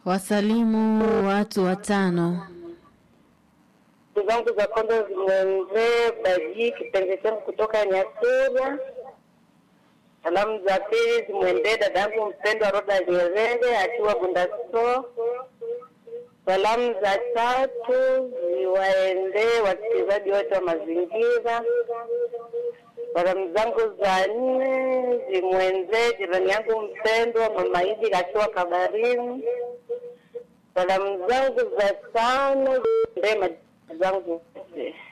Wasalimu watu watano. Ndugu zangu za kwanza zimwendee Baji kipenzi changu kutoka Nyasura. Salamu za pili zimwendee dada yangu mpendwa Roda Nyerere akiwa Bundaso. Salamu za tatu ziwaendee wasikilizaji wote wa mazingira. Salamu zangu za nne zimwendee jirani yangu mpendwa Mama Idi akiwa Kabarini. Salamu zangu za tano ziendee majirani zangu wote.